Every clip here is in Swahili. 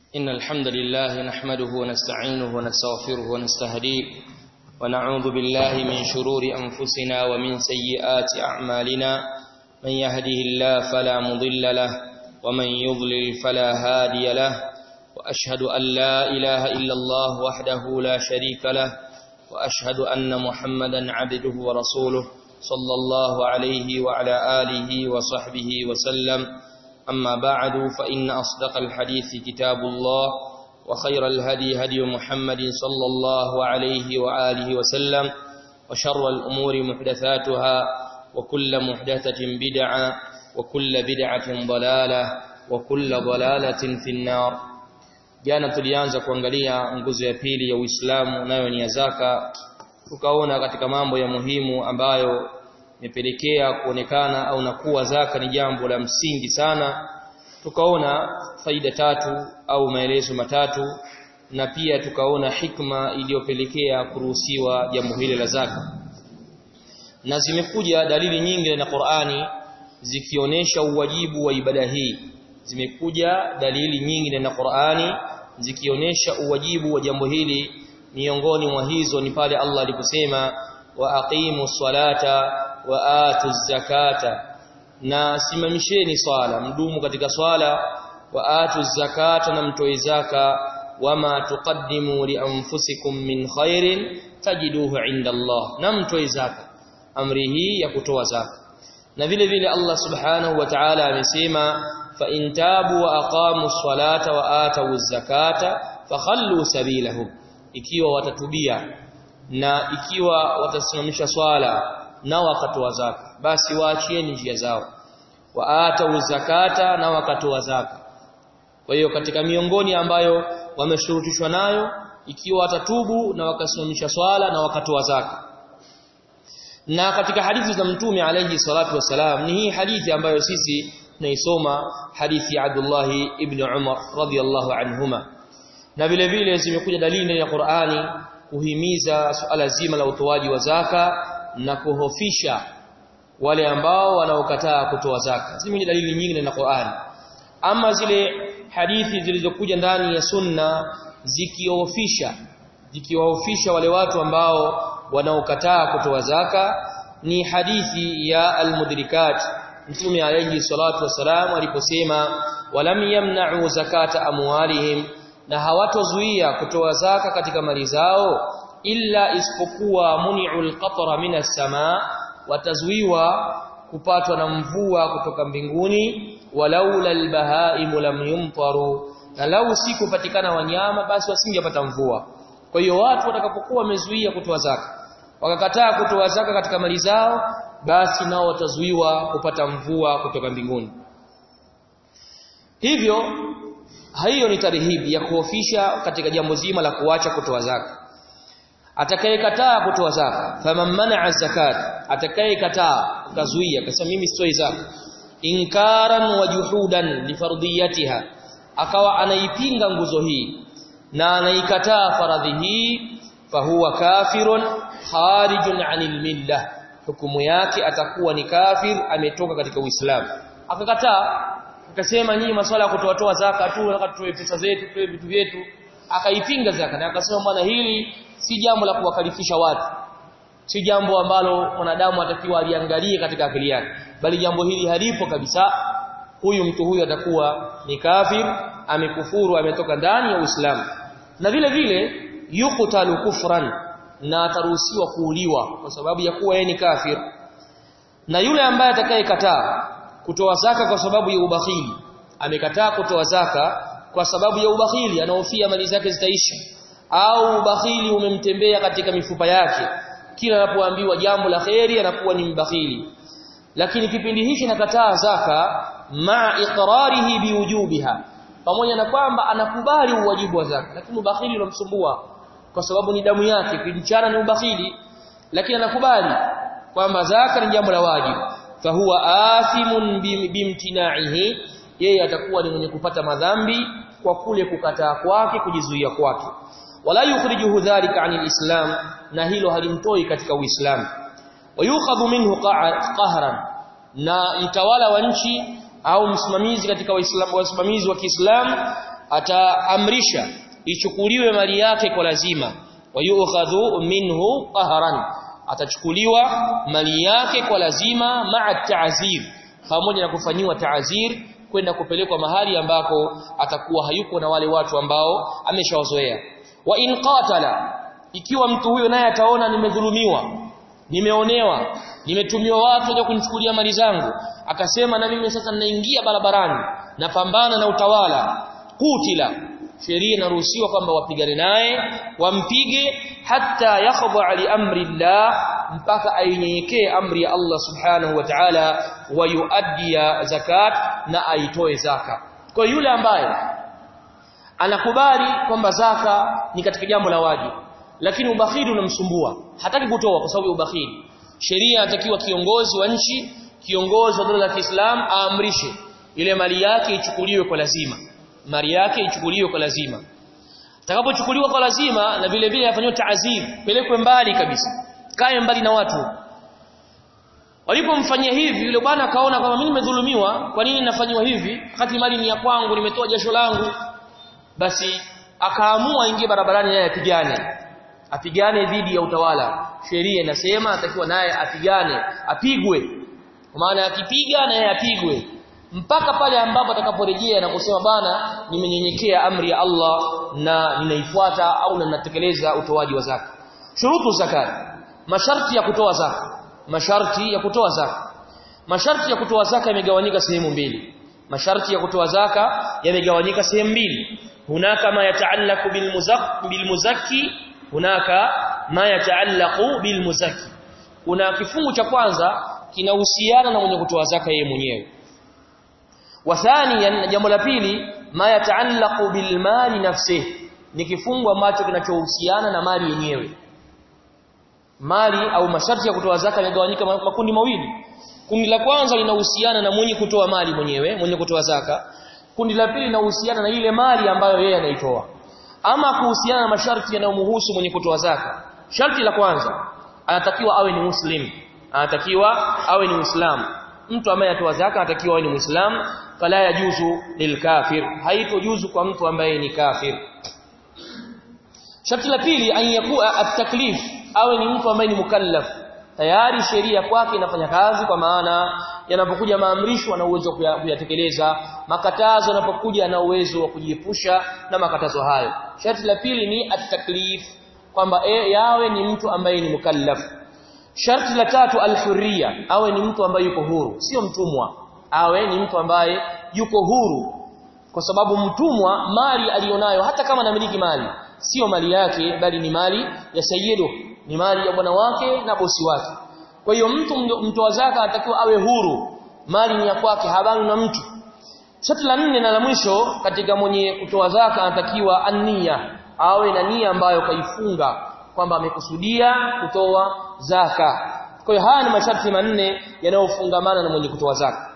إن الحمد لله نحمده ونستعينه ونستغفره ونستهديه ونعوذ بالله من شرور أنفسنا ومن سيئات أعمالنا من يهده الله فلا مضل له ومن يضلل فلا هادي له وأشهد أن لا إله إلا الله وحده لا شريك له وأشهد أن محمدا عبده ورسوله صلى الله عليه وعلى آله وصحبه وسلم أما بعد فإن أصدق الحديث كتاب الله وخير الهدي هدي محمد صلى الله عليه وآله وسلم وشر الأمور محدثاتها وكل محدثة بدعة وكل بدعة ضلالة وكل ضلالة في النار jana tulianza kuangalia nguzo ya pili ya Uislamu nayo ni ya zaka tukaona katika mambo ya muhimu ambayo imepelekea kuonekana au na kuwa zaka ni jambo la msingi sana tukaona faida tatu au maelezo matatu na pia tukaona hikma iliyopelekea kuruhusiwa jambo hili la zaka na zimekuja dalili nyingi na Qur'ani zikionyesha uwajibu wa ibada hii zimekuja dalili nyingi na Qur'ani zikionyesha uwajibu wa jambo hili miongoni mwa hizo ni pale Allah aliposema wa aqimu salata wa atu zakata na simamisheni swala mdumu katika swala wa atu zakata na mtoe zaka wama tuqaddimu li anfusikum min khairin tajiduhu inda Allah na mtoe zaka amri hii ya kutoa zaka na vile vile Allah subhanahu wa ta'ala amesema fa in tabu wa aqamu salata wa atu zakata fakhallu sabilahum ikiwa watatubia na ikiwa watasimamisha swala na wakatoa zaka basi waachieni njia zao waata zakata na wakatoa zaka kwa hiyo katika miongoni ambayo wameshurutishwa nayo ikiwa watatubu na wakasimamisha swala na wakatoa zaka na katika hadithi za mtume alayhi salatu wasalam ni hii hadithi ambayo sisi tunaisoma hadithi ya Abdullah ibn Umar radhiyallahu anhuma na vile vile zimekuja dalili ya Qur'ani kuhimiza suala zima la utoaji wa zaka na kuhofisha wale ambao wanaokataa kutoa zaka zimekuja dalili nyingi na Qur'ani ama zile hadithi zilizokuja ndani ya sunna zikiofisha zikiwaofisha wale watu ambao wanaokataa kutoa zaka ni hadithi ya almudrikat mtume alayhi salatu wasalam aliposema walam yamna'u zakata amwalihim na hawatozuia kutoa zaka katika mali zao illa isipokuwa muni'ul qatra minas samaa watazuiwa kupatwa na mvua kutoka mbinguni walaula albahaimu lam yumtaru na lau sikupatikana wanyama basi wasingepata mvua kwa hiyo watu watakapokuwa wamezuia kutoa zaka wakakataa kutoa zaka katika mali zao basi nao watazuiwa kupata mvua kutoka mbinguni hivyo hiyo ni tarihibi ya kuhofisha katika jambo zima la kuacha kutoa zaka atakayekataa kutoa zaka faman man'a zakat atakayekataa kazuia akasema mimi sitoi zaka inkaran wa juhudan li fardiyatiha akawa anaipinga nguzo hii na anaikataa faradhi hii fahuwa kafirun kharijun 'anil millah hukumu yake atakuwa ni kafir ametoka katika uislamu akakataa akasema nyinyi masuala ya kutoa toa zaka tu nataka tutoe pesa zetu tutoe vitu vyetu akaipinga zaka na akasema bwana hili si jambo la kuwakalifisha watu si jambo ambalo mwanadamu atakiwa aliangalie katika akili yake bali jambo hili halipo kabisa huyu mtu huyu atakuwa ni kafir amekufuru ametoka ndani ya Uislamu na vile vile yuqtalu kufran na ataruhusiwa kuuliwa kwa sababu ya kuwa yeye ni kafir na yule ambaye atakayekataa kutoa zaka kwa sababu ya ubakhili amekataa kutoa zaka kwa sababu ya ubakhili anahofia mali zake zitaisha au ubakhili umemtembea katika mifupa yake kila anapoambiwa jambo la kheri anakuwa ni mbakhili lakini kipindi hichi nakataa zaka ma iqrarihi biwujubiha pamoja na kwamba anakubali uwajibu wa zaka lakini ubakhili unamsumbua kwa sababu ni damu yake kijichana ni ubakhili lakini anakubali kwamba zaka ni jambo la wajibu fahuwa athimun bimtina'ihi yeye atakuwa ni mwenye kupata madhambi kwa kule kukataa kwake kujizuia kwake wala yukhrijuhu dhalika anil islam na hilo halimtoi katika uislamu wayukhadhu minhu qahran na mtawala wa nchi au msimamizi katika waislamu wasimamizi wa Kiislamu ataamrisha ichukuliwe mali yake kwa lazima wayukhadhu minhu qahran atachukuliwa mali yake kwa lazima ma'a ta'zir pamoja na kufanyiwa ta'zir kwenda kupelekwa mahali ambako atakuwa hayuko na wale watu ambao ameshawazoea wa in qatala ikiwa mtu huyo naye ataona nimedhulumiwa nimeonewa nimetumiwa watu wa kunichukulia mali zangu akasema na mimi sasa ninaingia barabarani napambana na utawala kutila sheria inaruhusiwa kwamba wapigane naye wampige hata yakhdha li amri Allah mpaka ainyenyekee amri ya Allah subhanahu wa ta'ala wa yuaddiya zakat na aitoe zaka kwa yule ambaye anakubali kwamba zaka ni katika jambo la wajibu lakini ubakhili unamsumbua hataki kutoa kwa sababu ya ubakhili sheria inatakiwa kiongozi wa nchi kiongozi wa dola la Kiislamu aamrishe ile mali yake ichukuliwe kwa lazima mali yake ichukuliwe kwa lazima atakapochukuliwa kwa lazima na vile vile afanywe taazir pelekwe mbali kabisa kae mbali na watu walipomfanyia hivi yule bwana akaona kama mimi nimedhulumiwa kwa nini nafanywa hivi wakati mali ni ya kwangu nimetoa jasho langu basi akaamua ingie barabarani naye apigane apigane dhidi ya utawala sheria inasema atakiwa naye apigane apigwe kwa maana akipiga naye apigwe mpaka pale ambapo atakaporejea na kusema bana nimenyenyekea amri ya Allah na ninaifuata au na ninatekeleza utoaji wa zaka shurutu zakat masharti ya kutoa zaka masharti ya kutoa zaka masharti ya kutoa zaka yamegawanyika sehemu mbili masharti ya kutoa zaka yamegawanyika sehemu mbili hunaka ma yataallaqu bil muzakki hunaka ma yataallaqu bil muzakki kuna kifungu cha kwanza kinahusiana na mwenye kutoa zaka yeye mwenyewe wa thaniyan jambo la pili ma yataallaqu bil mali nafsihi ni kifungu ambacho kinachohusiana na mali yenyewe mali au masharti ya kutoa zaka yamegawanyika makundi mawili kundi la kwanza linahusiana na mwenye kutoa mali mwenyewe mwenye kutoa zaka kundi la pili linahusiana na ile mali ambayo yeye anaitoa ama kuhusiana na masharti yanayomhusu mwenye kutoa zaka sharti la kwanza anatakiwa awe ni muslim anatakiwa awe ni muislamu mtu ambaye atoa zaka anatakiwa awe ni muislamu fala yajuzu lilkafir haitojuzu kwa mtu ambaye ni kafir sharti la pili an yakuwa at-taklif awe ni mtu ambaye ni mukallaf tayari sheria kwake inafanya kazi kwa maana yanapokuja maamrisho ana uwezo wa kuyatekeleza makatazo yanapokuja ana uwezo wa kujiepusha na makatazo hayo sharti la pili ni at-taklif kwamba e, yawe ni mtu ambaye ni mukallaf sharti la tatu al-hurriya awe ni mtu ambaye yuko huru sio mtumwa awe ni mtu ambaye yuko huru kwa sababu mtumwa mali alionayo hata kama anamiliki mali sio mali yake bali ni mali ya sayyidu ni mali ya bwana wake na bosi wake kwa hiyo mtu mtoa zaka anatakiwa awe huru mali ni ya kwake habari na mtu sharti la nne na la mwisho katika mwenye kutoa zaka anatakiwa ania awe na nia ambayo kaifunga kwamba amekusudia kutoa zaka kwa hiyo haya ni masharti manne yanayofungamana na mwenye kutoa zaka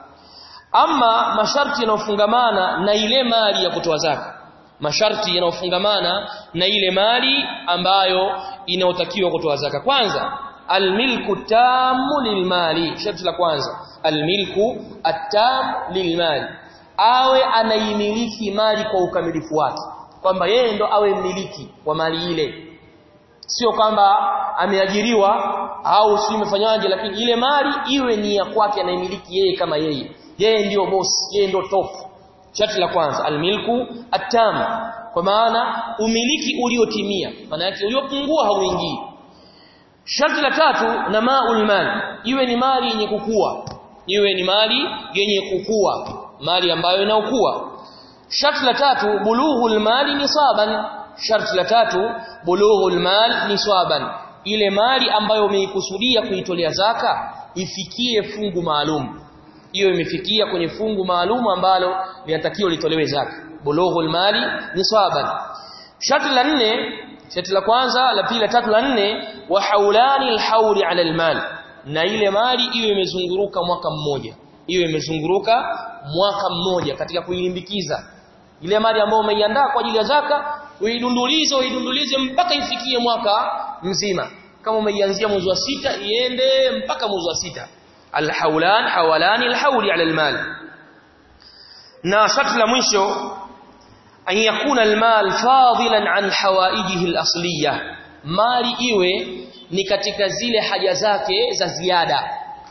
ama masharti yanayofungamana na ile mali ya kutoa zaka masharti yanayofungamana na ile mali ambayo inayotakiwa kutoa zaka kwanza almilku tamu lilmali sharti la kwanza almilku atam lilmali awe anaimiliki mali kwa ukamilifu wake kwamba yeye ndo awe mmiliki wa mali ile sio kwamba ameajiriwa au si imefanyaje lakini ile mali iwe ni ya kwake anaimiliki yeye kama yeye yeye ndiyo boss yeye ndio top sharti la kwanza almilku atam kwa maana umiliki uliotimia maana yake uliopungua hauingii sharti la tatu na maul mal iwe ni mali yenye kukua iwe ni mali yenye kukua mali ambayo inaokua sharti la tatu bulughul mali nisaban sharti la tatu bulughul mal nisaban ile mali ambayo umeikusudia kuitolea zaka ifikie fungu maalum hiyo imefikia kwenye fungu maalum ambalo linatakiwa litolewe zaka bulughul mali nisaban sharti la nne sharti la kwanza la pili la tatu la nne wa haulani alhauli ala almal na ile mali iwe imezunguruka mwaka mmoja iwe imezunguruka mwaka mmoja katika kuilimbikiza ile mali ambayo umeiandaa kwa ajili ya zaka uidundulize uidundulize mpaka ifikie mwaka mzima kama umeianzia mwezi wa sita iende mpaka mwezi wa sita alhaulan hawalani alhauli ala almal na sharti la mwisho an yakuna almal fadilan an hawaijihi alasliyah mali iwe ni katika zile haja zake za ziada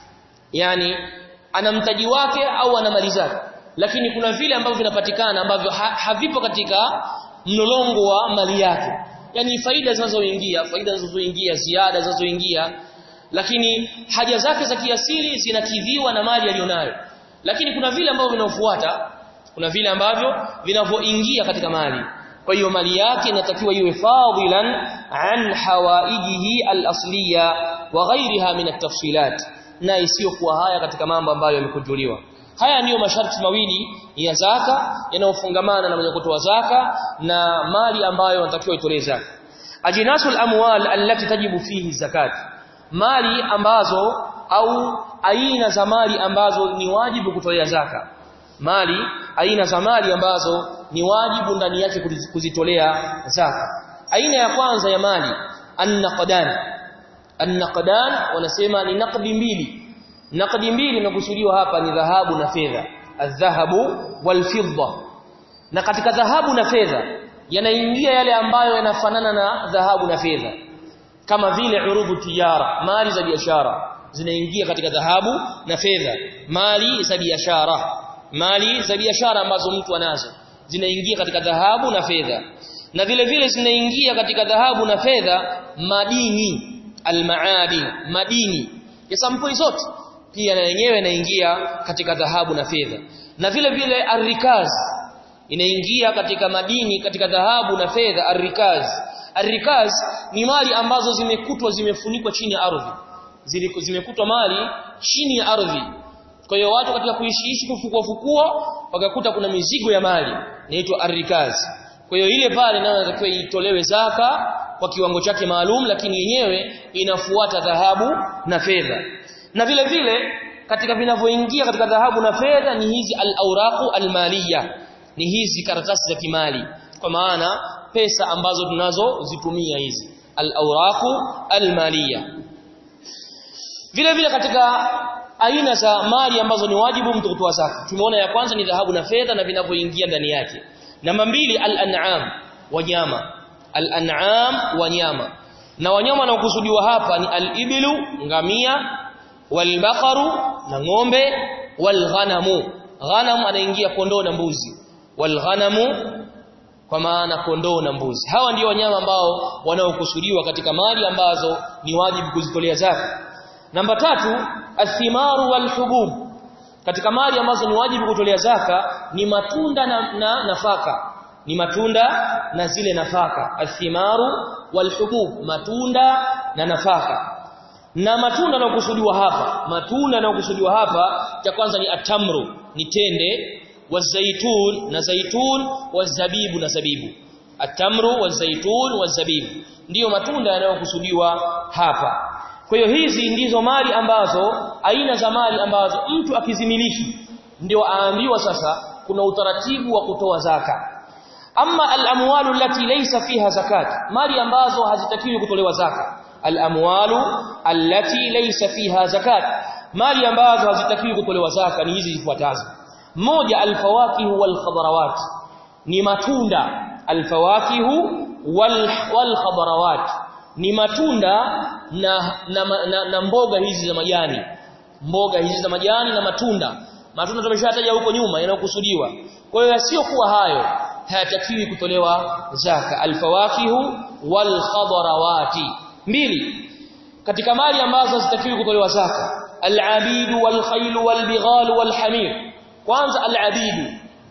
yani ana mtaji wake au ana mali zake lakini kuna vile ambavyo vinapatikana ambavyo ha, havipo katika mlolongo wa mali yake yani faida zinazoingia faida zinazoingia ziada zinazoingia lakini haja zake za kiasili zinakidhiwa na mali aliyonayo lakini kuna vile ambavyo vinafuata kuna vile ambavyo vinavyoingia katika mali kwa hiyo mali yake inatakiwa iwe fadilan an hawaijihi al-asliya wa ghairiha min at-tafsilat na isiyokuwa haya katika mambo ambayo yamekujuliwa haya ndiyo masharti mawili ya zaka yanayofungamana na mwenye kutoa zaka na mali ambayo anatakiwa itolee zaka ajinasul amwal allati tajibu fihi zakat mali ambazo au aina za mali ambazo ni wajibu kutolea zaka mali aina za mali ambazo ni wajibu ndani yake kuzitolea zaka aina ya kwanza ya mali an-naqdan an-naqdan wanasema ni naqdi mbili naqdi mbili inakusudiwa hapa ni dhahabu na fedha adh-dhahabu wal-fidda na katika dhahabu na fedha yanaingia yale ambayo yanafanana na dhahabu na fedha kama vile urubu tijara mali za biashara zinaingia katika dhahabu na fedha mali za biashara mali za biashara ambazo mtu anazo zinaingia katika dhahabu na fedha na vile vile zinaingia katika dhahabu na fedha madini almaadin madini ya sampuli zote pia na yenyewe inaingia katika dhahabu na fedha na vile vile arrikaz inaingia katika madini katika dhahabu na fedha arrikaz arrikaz ni mali ambazo zimekutwa zimefunikwa chini ya ardhi zimekutwa mali chini ya ardhi kwa hiyo watu katika kuishiishi kufukua fukua wakakuta kuna mizigo ya mali inaitwa arrikaz kwa hiyo ile pale nayo inatakiwa itolewe zaka kwa kiwango chake maalum lakini yenyewe inafuata dhahabu na fedha na vile vile katika vinavyoingia katika dhahabu na fedha ni hizi al-awraqu al-maliya ni hizi karatasi za kimali kwa maana pesa ambazo tunazozitumia hizi al-awraqu al-maliya vile vile katika aina za mali ambazo ni wajibu mtu kutoa zaka tumeona ya kwanza ni dhahabu na fedha na vinavyoingia ndani yake namba mbili al-an'am wanyama al-an'am wanyama na wanyama wanaokusudiwa hapa ni al-ibilu ngamia walbaqaru na ng'ombe walghanamu ghanam anaingia kondoo na mbuzi walghanamu kwa maana kondoo na mbuzi hawa ndio wanyama ambao wanaokusudiwa katika mali ambazo ni wajibu kuzitolea zaka namba tatu athimaru walhubub katika mali ambazo ni wajibu kutolea zaka ni matunda na, na nafaka ni matunda na zile nafaka athimaru walhubub matunda na nafaka na matunda yanayokusudiwa hapa matunda yanayokusudiwa hapa cha kwanza ni atamru ni tende wazaitun na zaitun wazabibu na zabibu atamru wazaitun wazabibu ndiyo matunda yanayokusudiwa hapa kwa hiyo hizi ndizo mali ambazo aina za mali ambazo mtu akizimiliki ndio aambiwa sasa kuna utaratibu wa kutoa zaka amma al-amwalu allati laysa fiha zakat mali ambazo hazitakiwi kutolewa zaka al-amwalu allati laysa fiha zakat mali ambazo hazitakiwi kutolewa zaka ni hizi zifuatazo moja al-fawakihu wal-khadarawat ni matunda al-fawakihu wal-khadarawat ni matunda na na, na na mboga hizi za majani mboga hizi za majani na matunda matunda tumeshataja huko nyuma yanayokusudiwa kwa hiyo yasiyokuwa hayo hayatakiwi kutolewa zaka alfawakihu walkhadarawati mbili katika mali ambazo zitakiwi kutolewa zaka alabidu walkhailu walbighalu walhamir kwanza alabidu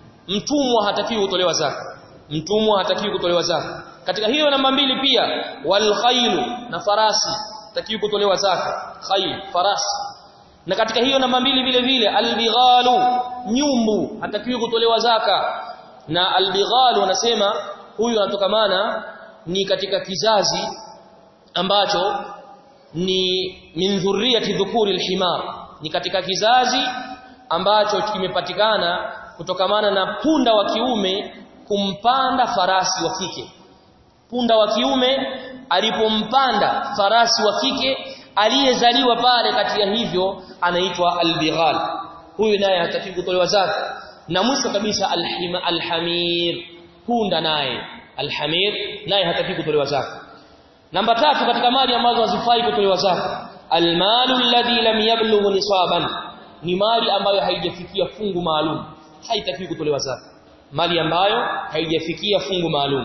mtumwa hatakiwi kutolewa zaka mtumwa hatakiwi kutolewa zaka katika hiyo namba mbili pia walkhailu na farasi hatakiwi kutolewa zaka khail farasi na katika hiyo namba mbili vile vile albighalu nyumbu hatakiwi kutolewa zaka na albighalu wanasema huyu anatokamana ni katika kizazi ambacho ni min dhurriyati dhukuri alhimar ni katika kizazi ambacho kimepatikana kutokamana na punda wa kiume kumpanda farasi wa kike punda wa kiume alipompanda farasi wa kike aliyezaliwa pale kati ya hivyo anaitwa albighal huyu naye hataki kutolewa zaka na mwisho kabisa alhima alhamir punda naye alhamir naye hataki kutolewa zaka namba tatu katika mali ambazo hazifai kutolewa zaka almalu alladhi lam yablugh nisaban ni mali ambayo haijafikia fungu maalum haitakiwi kutolewa zaka mali ambayo haijafikia fungu maalum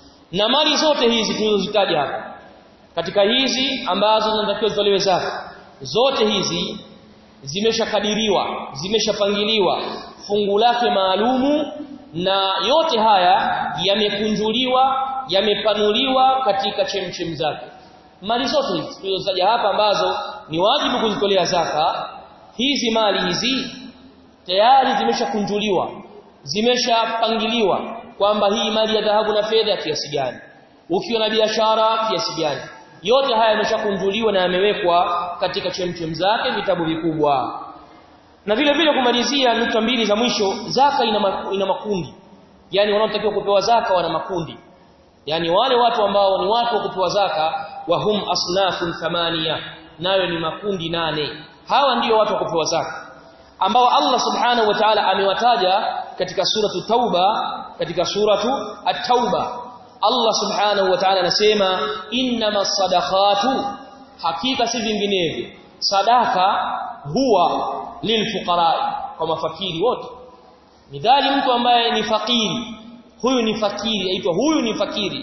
na mali zote hizi tulizozitaja hapa katika hizi ambazo zinatakiwa zitolewe zaka zote hizi zimeshakadiriwa zimeshapangiliwa fungu lake maalumu na yote haya yamekunjuliwa yamepanuliwa katika chemchem zake mali zote hizi tulizotaja hapa ambazo ni wajibu kuzitolea zaka hizi mali hizi tayari zimeshakunjuliwa zimeshapangiliwa kwamba hii mali ya dhahabu na fedha kiasi gani ukiwa na biashara kiasi gani yote haya yameshakunjuliwa na yamewekwa katika chemchem zake vitabu vikubwa na vile vile kumalizia nukta mbili za mwisho zaka ina, ma, ina makundi yani wanaotakiwa kupewa zaka wana makundi yani wale watu ambao ni watu wa kupewa zaka wa hum asnafun thamania nayo ni makundi nane hawa ndio watu wa kupewa zaka ambao Allah subhanahu wa ta'ala amewataja katika suratu tauba katika suratu at-tauba Allah subhanahu wa ta'ala anasema innamas sadaqatu hakika si vinginevyo sadaka huwa lilfuqara kwa mafakiri wote midhali mtu ambaye ni fakiri huyu ni fakiri aitwa huyu ni fakiri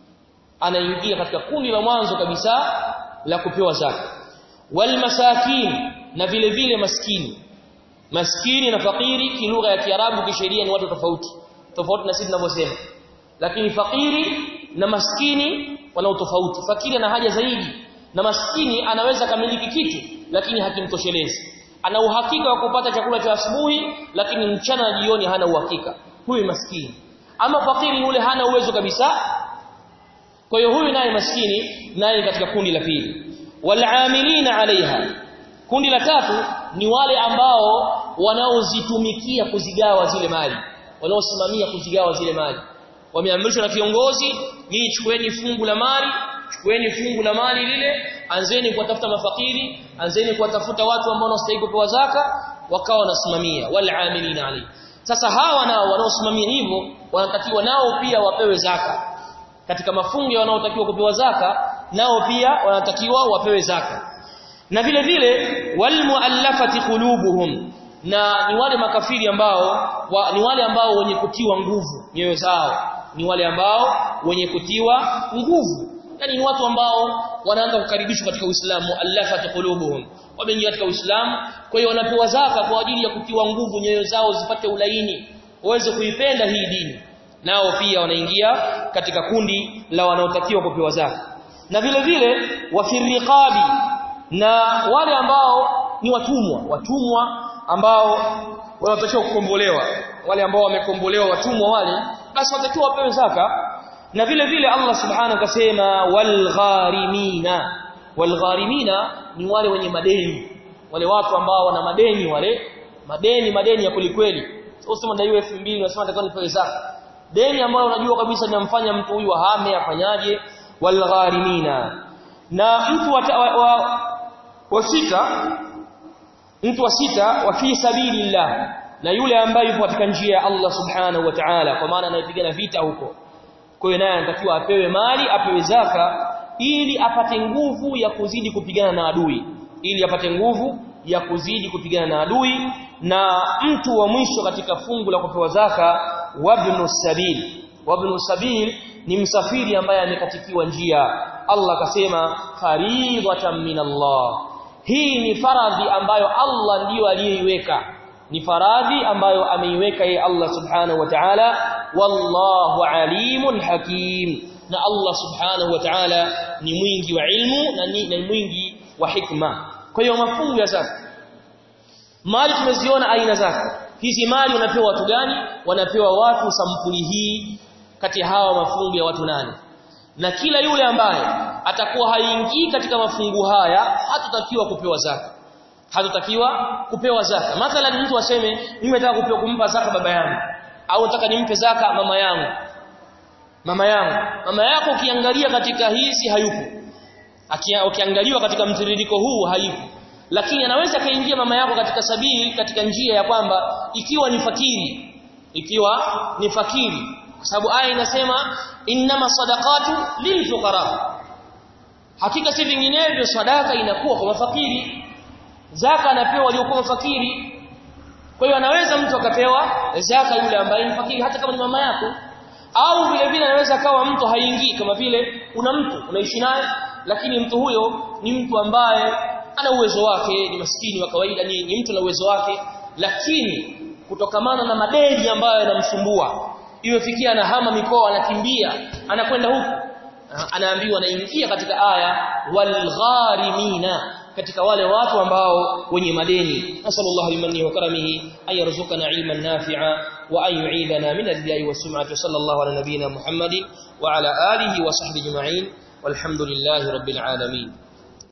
anaingia katika kundi la mwanzo kabisa la kupewa zaka wal masakin na vile vile maskini maskini na fakiri kilugha ya kiarabu kisheria ni watu tofauti tofauti na sisi tunavyosema lakini fakiri na maskini wana utofauti fakiri ana haja zaidi na maskini anaweza kamiliki kitu lakini hakimtoshelezi ana uhakika wa kupata chakula cha asubuhi lakini mchana na jioni hana uhakika huyu maskini ama fakiri yule hana uwezo kabisa kwa hiyo huyu naye maskini naye katika kundi la pili wal'amilina alaiha kundi la tatu ni wale ambao wanaozitumikia kuzigawa zile mali wanaosimamia kuzigawa zile mali wameamrishwa na viongozi nyinyi chukueni fungu la mali chukueni fungu la mali lile anzeni kuwatafuta mafakiri anzeni kuwatafuta watu ambao wanastahili kupewa zaka wakawa wanasimamia wal'amilina alayhi sasa hawa nao wanaosimamia hivyo wanatakiwa nao pia wapewe zaka katika mafungu ya wanaotakiwa kupewa zaka nao pia wanatakiwa wapewe zaka na vile vile walmuallafati qulubuhum na ni wale makafiri ambao wa, ni wale ambao wenye kutiwa nguvu nyoyo zao ni wale ambao wenye kutiwa nguvu yani ni watu ambao wanaanza kukaribishwa katika Uislamu allafat qulubuhum wameingia katika Uislamu kwa hiyo wanapewa zaka kwa ajili ya kutiwa nguvu nyoyo zao zipate ulaini waweze kuipenda hii dini nao pia wanaingia katika kundi la wanaotakiwa kupewa zaka na vile vile wafiriqabi na wale ambao ni watumwa watumwa ambao wanatakiwa kukombolewa wale ambao wamekombolewa watumwa wale basi watakiwa wapewe zaka na vile vile Allah subhanahu akasema walgharimina walgharimina ni wale wenye madeni wale watu ambao wana madeni wale madeni madeni ya kulikweli sio usema daiwa 2000 unasema natakiwa nipewe zaka deni ambayo unajua kabisa linamfanya mtu huyu ahame afanyaje walgharimina na mtu wa, wa, wa, wa sita mtu wa sita wa fi sabilillah na yule ambaye yupo katika njia ya Allah subhanahu wa ta'ala kwa maana anayepigana vita huko kwa hiyo naye anatakiwa apewe mali apewe zaka ili apate nguvu ya kuzidi kupigana na adui ili apate nguvu ya kuzidi kupigana na adui na mtu wa mwisho katika fungu la kupewa zaka wabnu sabil wabnu sabil ni msafiri ambaye amekatikiwa njia Allah akasema faridatan min Allah hii ni faradhi ambayo Allah ndiyo aliyeiweka ni faradhi ambayo ameiweka yeye Allah subhanahu wa ta'ala wallahu alimun hakim na Allah subhanahu wa ta'ala ni mwingi wa ilmu na ni, ni mwingi wa hikma kwa hiyo mafungu ya zaka mali tumeziona aina zake hizi mali wanapewa watu gani wanapewa watu sampuli hii kati hawa mafungu ya watu nane na kila yule ambaye atakuwa haingii katika mafungu haya hatutakiwa kupewa zaka hatutakiwa kupewa zaka mathalan mtu aseme mimi nataka kupewa kumpa zaka baba yangu au nataka nimpe zaka mama yangu mama yangu mama yako ukiangalia katika hizi hayupo ukiangaliwa katika mtiririko huu hayupo lakini anaweza kaingia mama yako katika sabili katika njia ya kwamba ikiwa ni fakiri ikiwa ni fakiri kwa sababu aya inasema innama sadaqatu lilfuqara hakika si vinginevyo sadaka inakuwa kwa mafakiri zaka anapewa waliokuwa mafakiri kwa hiyo anaweza mtu akapewa zaka yule ambaye ni fakiri hata kama ni mama yako au vile vile anaweza kawa mtu haingii kama vile una mtu unaishi naye lakini mtu huyo ni mtu ambaye ana uwezo wake ni maskini wa kawaida ni, ni mtu na uwezo wake lakini kutokamana na madeni ambayo yanamsumbua imefikia anahama mikoa anakimbia anakwenda huku anaambiwa anaingia katika aya walgharimina katika wale watu ambao wenye madeni nasallallahu bimanni wa karamihi ay yarzuqana ilman nafi'a wa ay yu'idana min al-riya'i was-sum'ati sallallahu ala nabiyyina muhammadin wa ala alihi wa sahbihi ajma'in walhamdulillahi rabbil alamin